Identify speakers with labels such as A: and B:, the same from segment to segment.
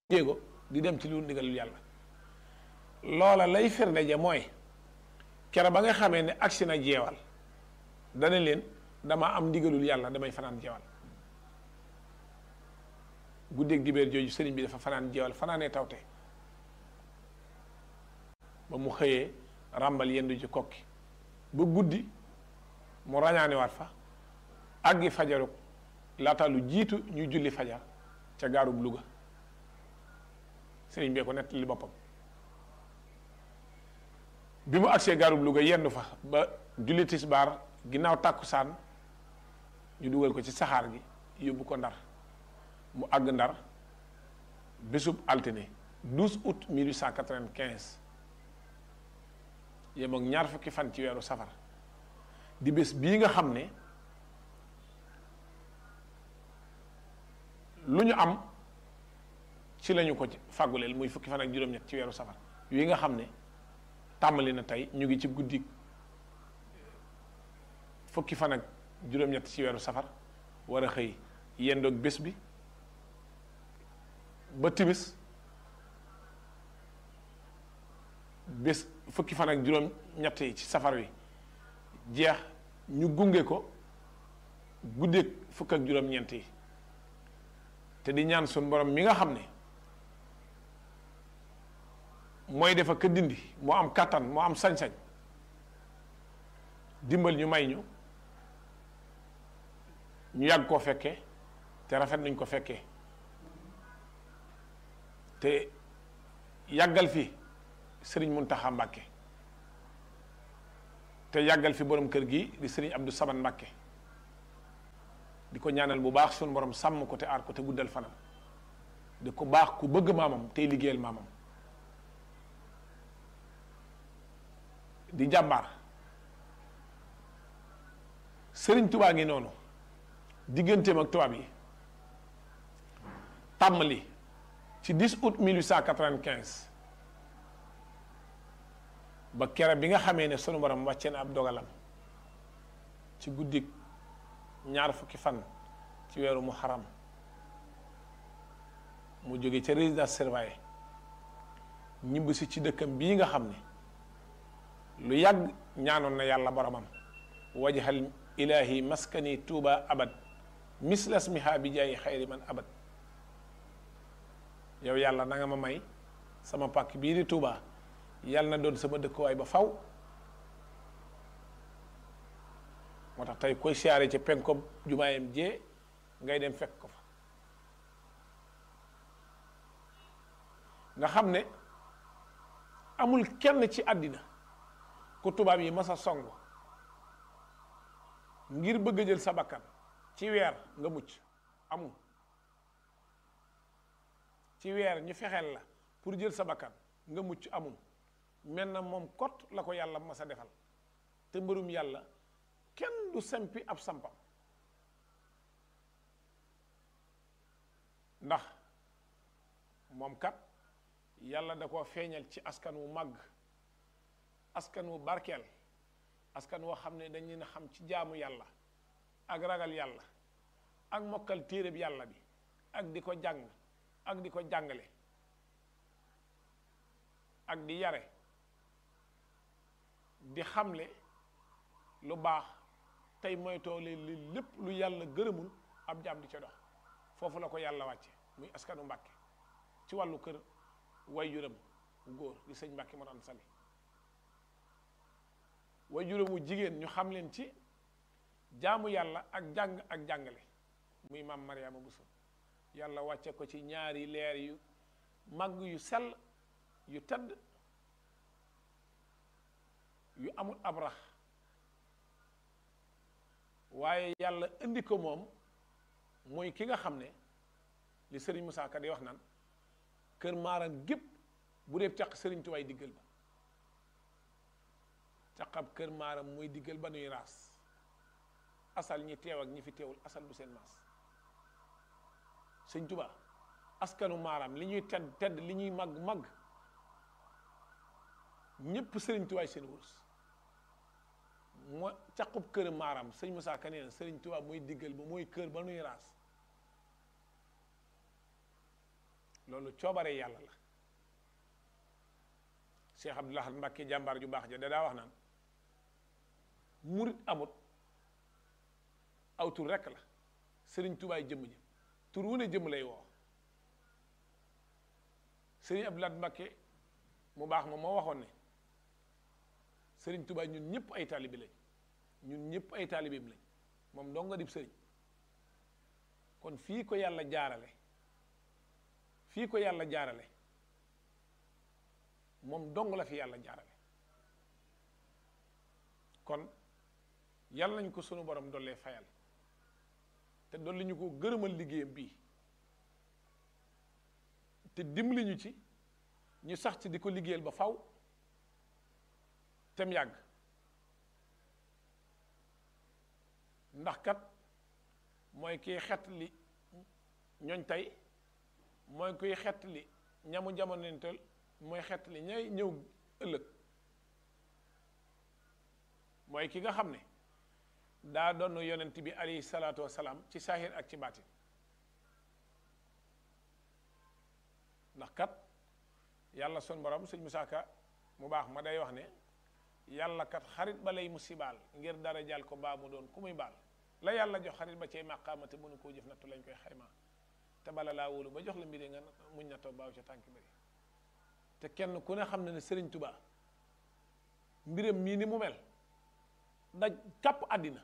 A: jéego di dem ci lu ndigalul yàlla loola lay firnde ja mooy kere ba nga xamee ne agsi na jeewal dana leen dama am ndigalul yàlla damay fanaan jeewal guddeeg dibéer jooju sëriñ bi dafa fanaan jeewal fanaanee tawte ba mu xëyee ràmbal yendu ci kokki ba guddi mu rañaaniwaat fa àggi fajaru laata lu jiitu ñu julli fajar ca gaarub Louga sëriñ bee ko nettali boppam bi mu agsee gaarub Louga yendu fa ba julli tisbaar ginnaaw tàkkusaan ñu dugal ko ci saxaar gi yóbbu ko ndar mu àgg ndar bésub altine 12 août 1895 yem ak ñaar fukki fan ci weeru safar di bés bii nga xam ne lu ñu am ci lañu ko ci fàgguleel muy fukki fan ak juróom-ñett ci weeru safar yi nga xam ne tàmbali na tey ñu ngi ci guddi fukki fan ak juróom-ñett ci weeru safar war a xëy yendoog bés bi ba timis bés fukki fan ak juróom-ñett yi ci safar wi jeex ñu gunge ko guddeeg fukk ak juróom-ñeent yi te di ñaan sun borom mi nga xam ne mooy defa ka dindi moo am kàttan moo am sañ-sañ dimbal ñu may ñu ñu yàgg koo fekkee te rafet nañ ko fekkee te yàggal fi sëriñ Muntaxa Mbàkke te yàggal fi borom kër gi di sëriñ Abdou Saman Mbàkke di ko ñaanal bu baax suñu borom sàmm ko te aar ko te guddal fanam di ko baax ku bëgg maamam tey liggéeyal maamam di jàmbaar sëriñ tubaa ngi noonu digganteem ak tubaab yi tàmmali ci 10 août 1895 ba kere bi nga xamee ne sunu borom wàccee na ab dogalam ci guddik ñaar fukki fan ci weeru muharram mu jóge ca résidence surveillée ñibbisi ci dëkkam bii nga xam ne lu yàgg ñaanoon na yàlla boromam wajhal ilahi maskani tuuba abad mislasmiha bi jaayi xayri man abad yow yàlla na nga ma may sama pàkk bii di tuuba yàlla na doon sama dëkkuwaay ba faw moo tax tey koy siyaare ca penkob jumaayam jee ngay dem fekk ko fa nga xam ne amul kenn ci àddina ku tubaab yi mas a song ngir bëgg a jël sa bakkan ci weer nga mucc amul ci weer ñu fexeel la pour jël sa bakkan nga mucc amul mel na moom kot la ko yàlla mas a defal te mbërum yàlla kenn du sempi ab sampam ndax moom kat yàlla da koo feeñal ci askan wu màgg askan wu barkeel askan woo xam ne dañ leen a xam ci jaamu yàlla ak ragal yàlla ak mokkal téereb yàlla bi ak di ko jàng ak di ko jàngale ak di yare di xamle lu baax tey moytoo leen lépp lu yàlla gërëmul ab jaam di ca dox foofu la ko yàlla wàcce muy askanu mbàkke ci wàllu kër way juram góor di sëñ mbàkke moo am sali way juramu jigéen ñu xam leen ci jaamu yàlla ak jàng ak jàngale muy maam Mariama Bousso yàlla wàcce ko ci ñaari leer yu màgg yu sell yu tedd yu amul ab rax waaye yàlla indi ko moom mooy ki nga xam ne li sëriñ Moussa Ka di wax naan kër maaram gépp bu dee caq sëriñ tuwaay diggal ba caqab kër maaram mooy diggal ba nuy raas asal ñi teew ak ñi fi teewul asal bu seen maas sëñ Tuba askanu maaram li ñuy tedd tedd li ñuy màgg màgg ñépp sëriñ tuwaay seen wurus moo caqub kër maaram sëñ Moussa Ka nee na sëriñ Tuba mooy diggal ba mooy kër ba nuy raas loolu coobare yàlla la Cheikh Abdoul Ahad Mbacké jàmbaar ju baax ja da daa wax naan murit amut aw tur rekk la sëriñ tubaay jëmm ji tur wu ne jëmm lay woo sëriñ Abdoul Ahad Mbacké mu baax ma moo waxoon ne sëriñ tubaay ñun ñëpp ay taalibi lañ ñun ñëpp ay taalibeem lañ moom dong nga dib sëriñ kon fii ko yàlla jaarale fii ko yàlla jaarale moom dong la fi yàlla jaarale kon yàlla nañ ko sunu borom dollee fayal te dolli ñu ko gërëmal liggéeyam bii te dimbali ñu ci ñu sax ci di ko liggéeyal ba faw tem yàgg ndax kat mooy kiy xett li ñooñ tey mooy kuy xett li ñamu jamonenteel mooy xett li ñay ñëw ëllëg mooy ki nga xam ne daa doon yonent bi alayhi salaatu wasalaam ci saahir ak ci baatin ndax kat yàlla son borom sëñ Musaa Ka mu baax ma day wax ne yàlla kat xarit ba lay musibaal ngir dara jàll ko baa mu doon ku muy baal la yàlla jox xarit ba cay màqaama te mënu koo jëf nattu lañ koy xaymaa te bala laa wóolu ba jox la mbiri nga muñ nattoo baaw ca tànk bëri te kenn ku ne xam ne ne sëriñ tubaa mbiram mii ni mu mel daj kàpp àddina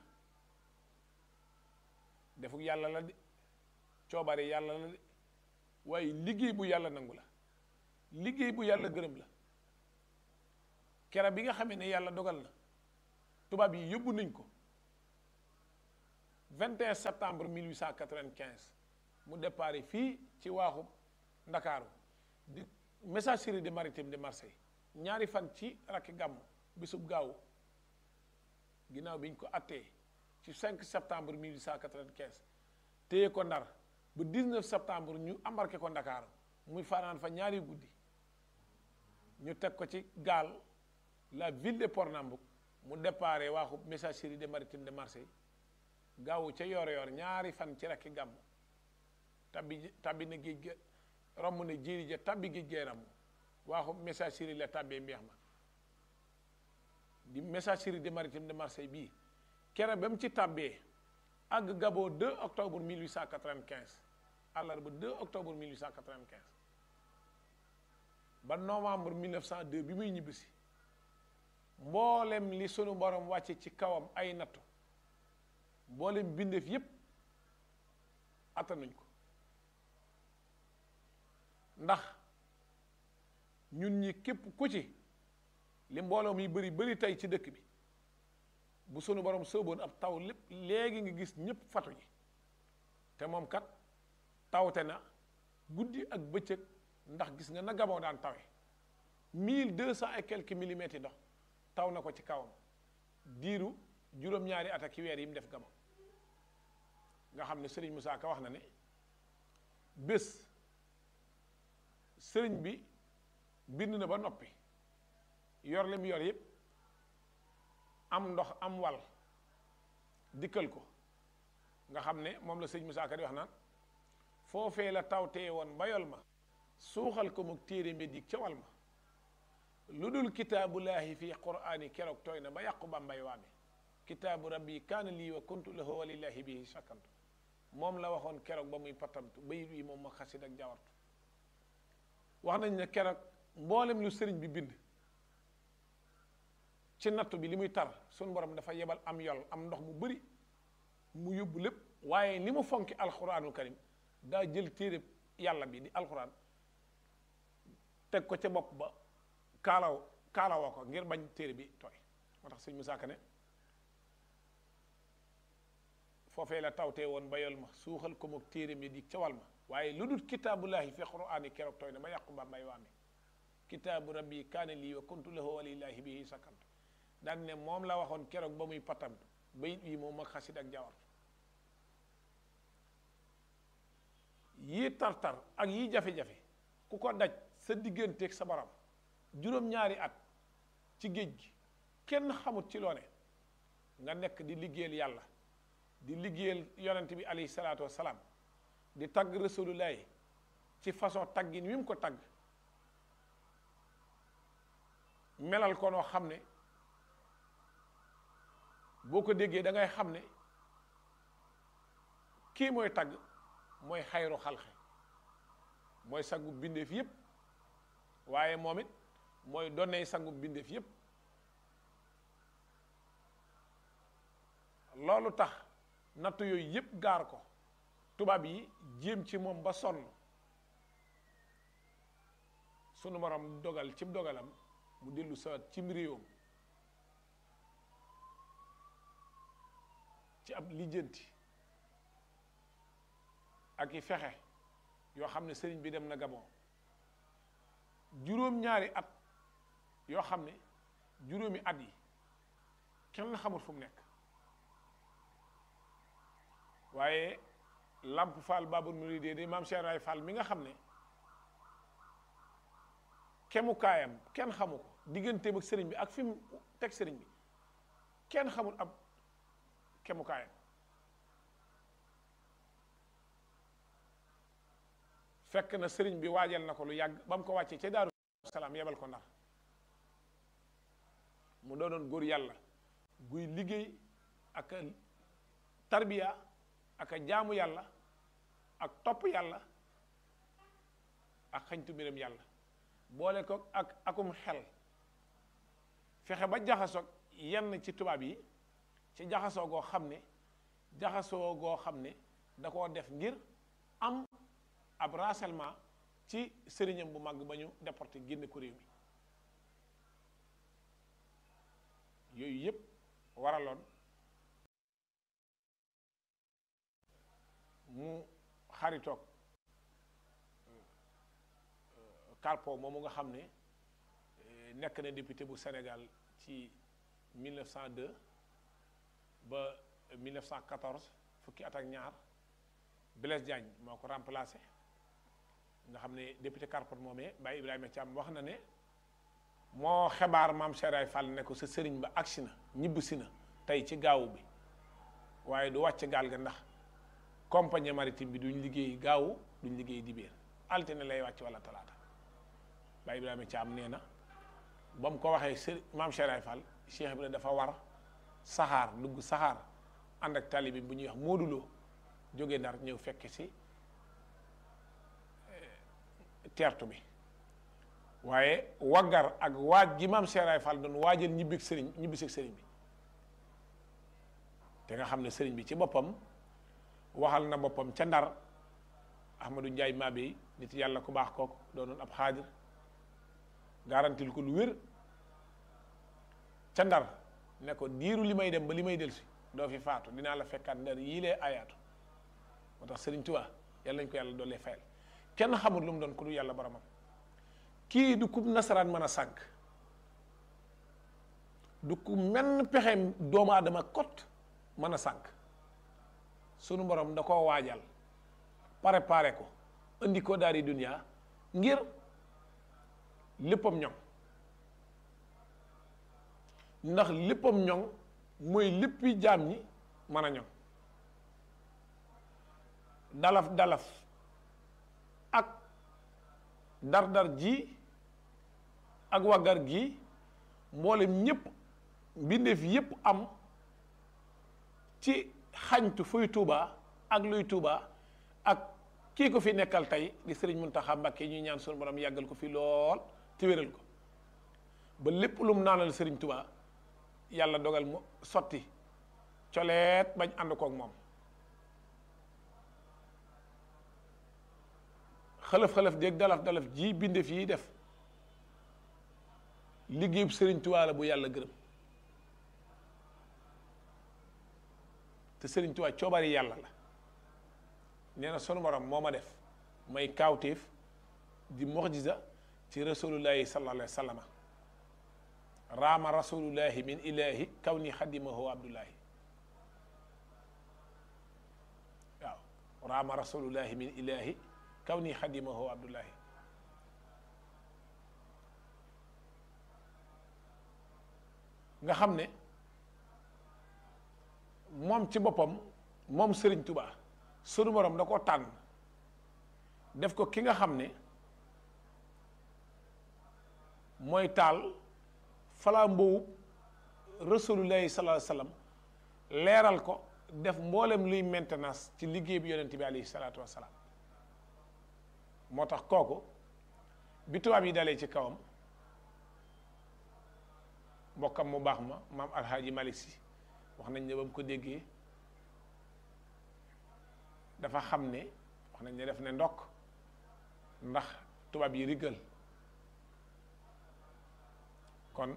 A: defuk yàlla la de coobare yàlla la de waaye liggéey bu yàlla nangu la liggéey bu yàlla gërëm la kera bi nga xamee ne yàlla dogal na tubaab yi yóbbu nañ ko 21 septembre 1895 mu départ fii ci waaxu ndakaaru di messagerie de maritime de Marseille ñaari fan ci rakki gàmm bisub gaaw ginnaaw bi ñu ko attee ci 5 septembre 1895 téye ko ndar ba 19 septembre ñu embarqué ko ndakaaru muy fanaan fa ñaari guddi ñu teg ko ci gaal la ville de Pornambouc mu déparé waaxu messagerie de maritime de Marseille gaawu ca yoor yoor ñaari fan ci rakki gàmm tabbi tabbi na géej ga romb na jéeri ja tabbi géej gee ramm waaxu messagerie la tabbee mbeex ma di messagerie de maritime de Marseille bii kere ba mu ci tabbee àgg Gabon 2 octobre 1895 àllarba 2 octobre 1895 ba novembre 1902 bi muy ñibbisi mboolem li sunu borom wàcce ci kawam ay nattu mboolem bindeef yépp attanuñ ko ndax ñun ñi képp ku ci li mbooloo mi bëri bëri tey ci dëkk bi bu sunu borom sooboon ab taw lépp léegi nga gis ñëpp fatu ji te moom kat tawte na guddi ak bëccëg ndax gis nga na Gabon daan tawe mille deux cent et quelques millimètres yi ndox taw na ko ci kawam diiru juróom-ñaari at ak weer yi mu def Gabon nga xam ne Serigne Moussa Ka wax na ne bés sëriñ bi bind na ba noppi yor li mu yor yépp am ndox am wal dikkal ko nga xam ne moom la sëriñ Moussa Ka di wax naan foofee la tawtee woon ba yol ma suuxal ko mu téere mbeddik ca wal ma lu dul kitaabullaahi fi quraani keroog tooy na ba yàqu bambay waame kitaabu rabbi kaana lii wa kuntu lahu wa lillahi bihi sakantu moom la waxoon keroog ba muy patamtu bayit wi moom ma xasid ak jawartu wax nañ ne keroog mboolem lu sëriñ bi bind ci nattu bi li muy tar suñ borom dafa yebal am yol am ndox mu bëri mu yóbbu lépp waaye li mu fonki alquranul karim daa jël téere yàlla bi di alquran teg ko ca bopp ba kaalaw kaalawoo ko ngir bañ téere bi tooy moo tax sëñ Musaa Ka ne foofee la tawtee woon ba yol ma suuxal ko mook téere mi di ca wal ma waaye lu dul kitaabullahi fi quraani keroog tooy na ba yàqu ba mbay waame kitaabu rabbi kaane lii wa kuntu lahu walillahi bihi sakantu daan ne moom la waxoon keroog ba muy patamtu bayit wi moom ak xasid ak jawartu yii tar-tar ak yii jafe-jafe ku ko daj sa digganteeg sa borom juróom-ñaari at ci géej gi kenn xamut ci loone nga nekk di liggéeyal yàlla di liggéeyal yonent bi alayhi salaatu wassalaam di tagg rasulullahi ci façon taggin wi mu ko tagg melal ko noo xam ne boo ko déggee da ngay xam ne kii mooy tagg mooy xayru xalxe mooy sangu bindeef yépp waaye moom it mooy donney sangu bindeef yépp loolu tax nattu yooyu yépp gaar ko tubaab yi jéem ci moom ba sonn sunu borom dogal cim dogalam mu dellu sawat cim réewam ci ab lijjanti ak i fexe yoo xam ne sëriñ bi dem na Gabon juróom-ñaari at yoo xam ne juróomi at yi kenn xamul fu mu nekk waaye Lamp Fall Babul Mourideen di maam Cheikh Ray Fall mi nga xam ne kemukaayam kenn xamu ko digganteem ak sëriñ bi ak fi mu teg sëriñ bi kenn xamul ab kemukaayam fekk na sëriñ bi waajal na ko lu yàgg ba mu ko wàccee ca Daaru Salaam yebal ko Ndar mu doonoon góor yàlla guy liggéey ak tarbiya ak jaamu yàlla ak topp yàlla ak xañtu mbiram yàlla boole ko ak akum xel fexe ba jaxasoog yenn ci tubaab yi ci jaxasoo goo xam ne jaxasoo goo xam ne da koo def ngir am ab rassemblement ci sëriñam bu màgg ba ñu déporté génne ko réew mi yooyu yépp waraloon mu xaritoog Carpo moomu nga xam ne nekk na député bu Sénégal ci 1902 ba 1914 fukki at ak ñaar Blaise Diagne moo ko remplacé nga xam ne député Carpo moomee Baye Ibrahima Thiam wax na ne moo xebaar maam Cheray Fall ne ko sa sëriñ ba agsi na ñibbisi na tey ci gaawu bi waaye du wàcc gaal ga ndax compagnie maritime bi duñ liggéey gaawu duñ liggéey dibéer altine lay wàcc wala talaata Baye Ibrahima Thiam nee na ba mu ko waxee sëriñ maam Cheray Fall Cheikh Ibrahima dafa war saxaar dugg saxaar ànd ak tali bi bu ñuy wax mooduloo jóge Ndar ñëw fekk si teertu bi waaye waggar ak waaj gi maam Cheray Fall doon waajal ñibbi sëriñ ñibbi si sëriñ bi te nga xam ne sëriñ bi ci boppam waxal na boppam ca ndar Ahmadou Ndiaye Mabey nit yàlla ku baax kooku doonoon ab xaadir garantil ko lu wér ca ndar ne ko diiru li may dem ba li may delsi doo fi faatu dinaa la fekkaat ndar yii lee ayaatu moo tax sëriñ Tuubaa yàlla nañ ko yàlla doolee fayal kenn xamul lu mu doon ku du yàlla boromam kii du ku nasaraan mën a sànq du ku menn pexeem doomu aadama kot mën a sànq sunu borom da koo waajal préparé ko indi ko daari duniya ngir léppam ñoŋ ndax léppam ñoŋ mooy léppi jaam ñi mën a ñoŋ dalaf dalaf ak dar-dar ji ak waggar gi mboolem ñépp mbindeef yépp am ci xañtu fuy tuuba ak luy tuuba ak kii ko fi nekkal tey di sëriñ Muntaxa Mbàkke ñuy ñaan sunu borom yàggal ko fi lool te wéral ko ba lépp lu mu naanal sëriñ tuuba yàlla dogal mu sotti coleet bañ ànd koog moom xalaf-xalaf déeg dalaf-dalaf ji bindeef yi def liggéeyub sëriñ tuuba la bu yàlla gërëm te sëriñ tuuba coobari yàlla la nee na sunu borom moo ma def may kaawteef di muxjiza ci rasulullahi sallallahu alayhi wa sallama raama rasulullahi min ilahi kaw ni xadimahu abdullahi waaw raama rasulullahi min ilahi kaw ni xadimahu abdullahi nga xam ne moom ci boppam moom sëriñ tubaa sunu borom da ko tànn def ko ki nga xam ne mooy taal falaa mboowu rasulullahi sallallahu alayhi wasallam leeral ko def mboolem luy maintenance ci liggéey bi yonent bi alayhi salaatu wasalaam moo tax kooku bi tubaab yi dalee ci kawam mbokkam mu baax ma maam alhaaji malik si wax nañ ne ba mu ko déggee dafa xam ne wax nañ ne def ne ndokk ndax tubaab yi riggal kon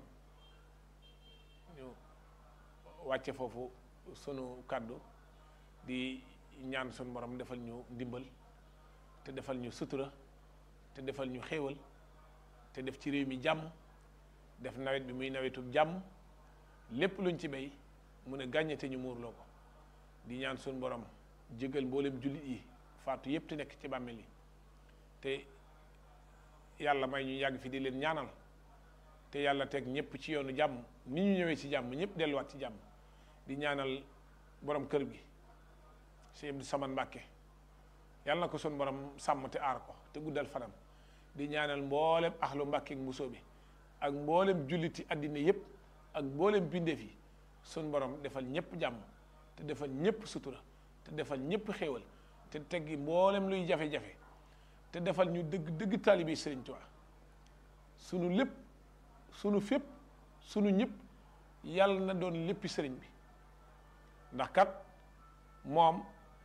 A: ñu wàcce foofu sunu kàddu di ñaan sunu borom defal ñu ndimbal te defal ñu sutura te defal ñu xéewal te def ci réew mi jàmm def nawet bi muy nawetu jàmm lépp luñ ci béy mu ne gàññe te ñu muurloo ko di ñaan sunu borom jégal mboolem jullit yi faatu yépp te nekk ci bàmmeel yi te yàlla may ñu yàgg fi di leen ñaanal te yàlla teg ñëpp ci yoonu jàmm ni ñu ñëwee ci jàmm ñëpp delluwaat ci jàmm di ñaanal borom kër gi Cheikh Abdou Samane Mbàkke yàlla na ko sun borom sàmm te aar ko te guddal fanam di ñaanal mboolem axlu Mbàkke mbusoo bi ak mboolem julliti àddina yépp ak mboolem bindeef yi sun borom defal ñëpp jàmm te defal ñëpp sutura te defal ñëpp xéewal te teggi mboolem luy jafe-jafe te defal ñu dëgg dëgg taalibi Sëriñ Tuubaa sunu lépp sunu fépp sunu ñëpp yàlla na doon léppi sëriñ bi ndax kat moom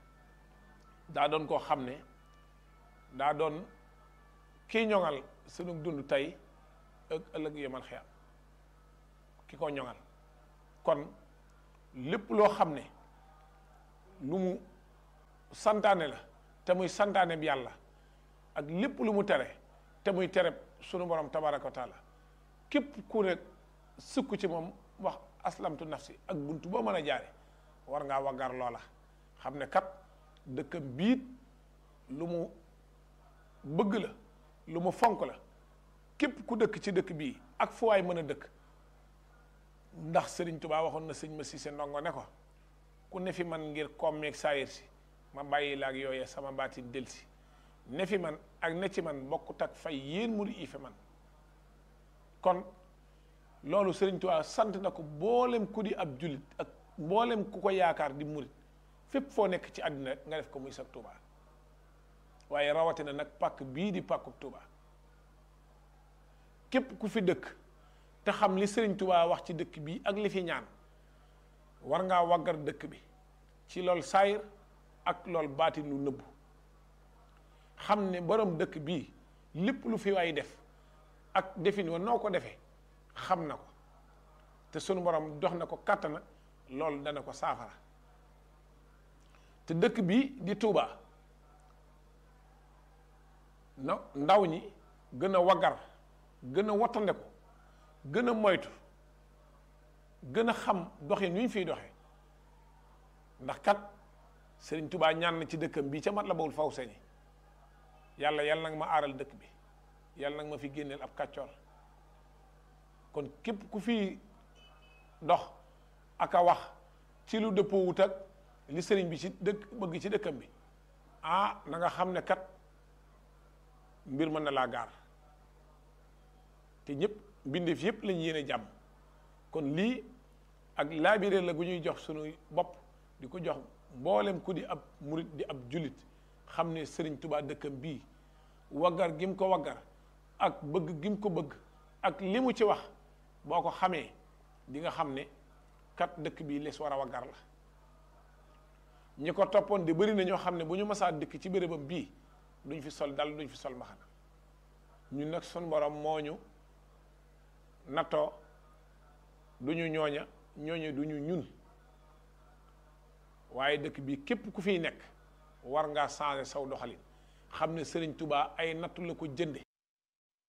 A: daa doon koo xam ne daa doon kii ñoŋal sunu dund tey ak ëllëg yemal xiyam ki ko ñoŋal kon lépp loo xam ne lu mu santaane la te muy santaane bi yàlla ak lépp lu mu tere te muy tere sunu borom tabaraka wa taala képp ku ne sukk ci moom wax aslamtu nafsi ak buntu boo mën a jaare war ngaa waggar loola xam ne kat dëkkam biit lu mu bëgg la lu mu fonk la képp ku dëkk ci dëkk bii ak fu waay mën a dëkk ndax sëriñ Tubaa waxoon na sëñ ma si se ndongo ne ko ku ne fi man ngir kommeeg saayir si ma bàyyi la ak yooye sama baatin del si ne fi man ak ne ci man bokkut ak fay yéen muri i fi man kon loolu sëriñ Tuubaa sant na ko mboolem ku di ab jullit ak mboolem ku ko yaakaar di murit fépp foo nekk ci àddina rek nga def ko muy sag Tuubaa waaye rawatina nag pàkk bii di pàkkub Tuubaa képp ku fi dëkk te xam li sëriñ Tuubaa wax ci dëkk bii ak li fi ñaan war ngaa waggar dëkk bi ci lool saayir ak lool baatin lu nëbbu xam ne borom dëkk bii lépp lu fi waay def ak defin wa noo ko defee xam na ko te sunu borom jox na ko kàttana loolu dana ko saafara te dëkk bi di Touba na ndaw ñi gën a waggar gën a wattande ko gën a moytu gën a xam doxin wi ñu fiy doxee ndax kat Sëriñ Touba ñaan na ci dëkkam bii ca mat la bawul faw sañi yàlla yàlla nag ma aaral dëkk bi yàlla nag ma fi génneel ab kàccoor kon képp ku fi dox ak a wax ci lu dëppoo wut ak li sëriñ bi ci dëkk bëgg ci dëkkam bi ah na nga xam ne kat mbir mën na laa gaar te ñëpp mbindeef yëpp lañ yéene jàmm kon lii ak laabire la gu ñuy jox suñu bopp di ko jox mboolem ku di ab murit di ab jullit xam ne sëriñ tubaa dëkkam bii waggar gi mu ko waggar ak bëgg gi mu ko bëgg ak li mu ci wax boo ko xamee di nga xam ne kat dëkk bii les war a waggar la ñi ko toppoon di bëri na ñoo xam ne bu ñu masaa dëkk ci bérébam bii duñ fi sol dal duñ fi sol mbaxana ñun nag sun borom moo ñu nattoo du ñu ñooña ñooña du ñu ñun waaye dëkk bii képp ku fiy nekk war ngaa changer saw doxalin xam ne Sëriñ Tubaa ay nattu la ko jënde